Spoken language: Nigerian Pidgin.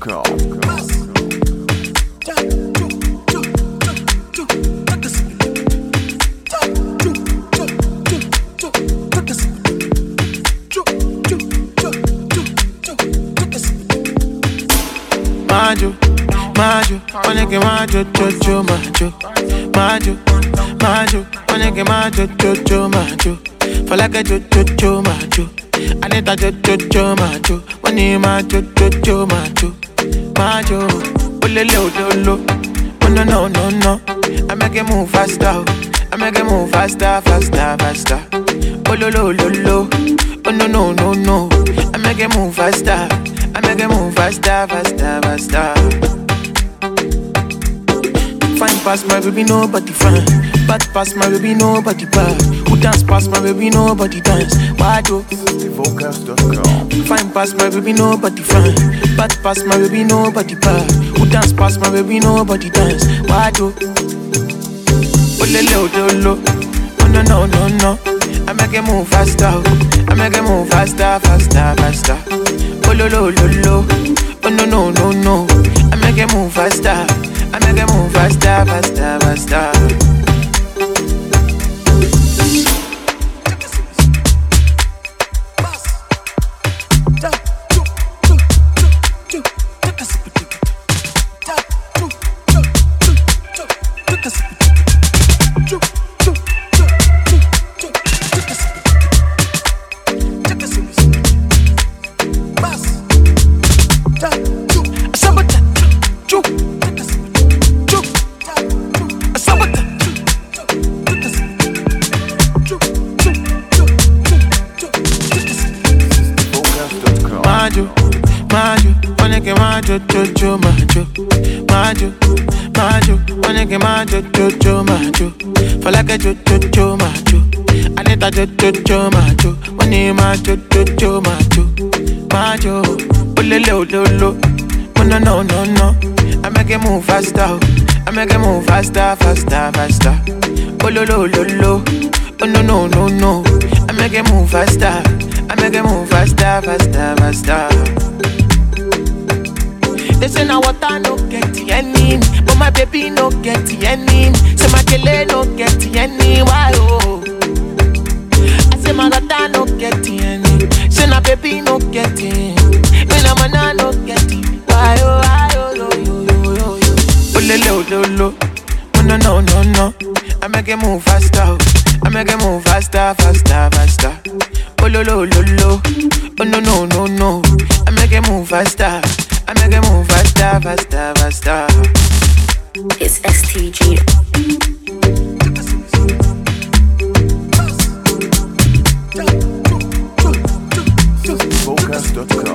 Majo, majo, onege majo, jojo, majo, majo, majo, onege majo, jojo, majo. For like a jojo, jojo, majo. Anita jojo, jojo, majo. Money majo, jojo, majo, majo. Olele ololo, oh no no no no. I make it move faster, oh. I make it move faster, faster, faster. Ololo ololo, oh no no no no. I make it move faster. I make it move faster, faster, faster. Fine past my baby, nobody fine. Bad past my baby, nobody bad. Who dance past my baby, nobody dance. Why do? Vocals.com. Fine past my baby, nobody fine. Bad past my baby, nobody bad. Who dance past my baby, nobody dance. Why do? Olele odolo, oh no no no no. I make it move faster, oh. I make it move faster, faster, faster. Ololo lolo, oh no no no no. I make it move faster, I make it move faster, faster, faster. Vocals.com. Majo, majo, onege majo, jojo, majo, majo, majo, onege majo, jojo, majo. For like a jojo, majo. Anita jojo, majo. Money majo, jojo, majo, majo. Olele ololo, oh no no no no. I make it move faster, oh. I make it move faster, faster, faster. Ololo ololo, oh no no no no. I make it move faster. I make it move faster, faster, faster. They say now water no get any, but my baby no get any. Say my kele no get any, why oh? I say my water no get any, say my baby no get any. Me na mana no get it, why oh, why oh, yo yo yo yo yo. Olele ololo, oh no no no no. I make it move faster, oh. I make it move faster, faster, faster. Ololo ololo, oh no no no no. I make it move faster. I make it move faster, faster, faster. It's STG. Vocals.com.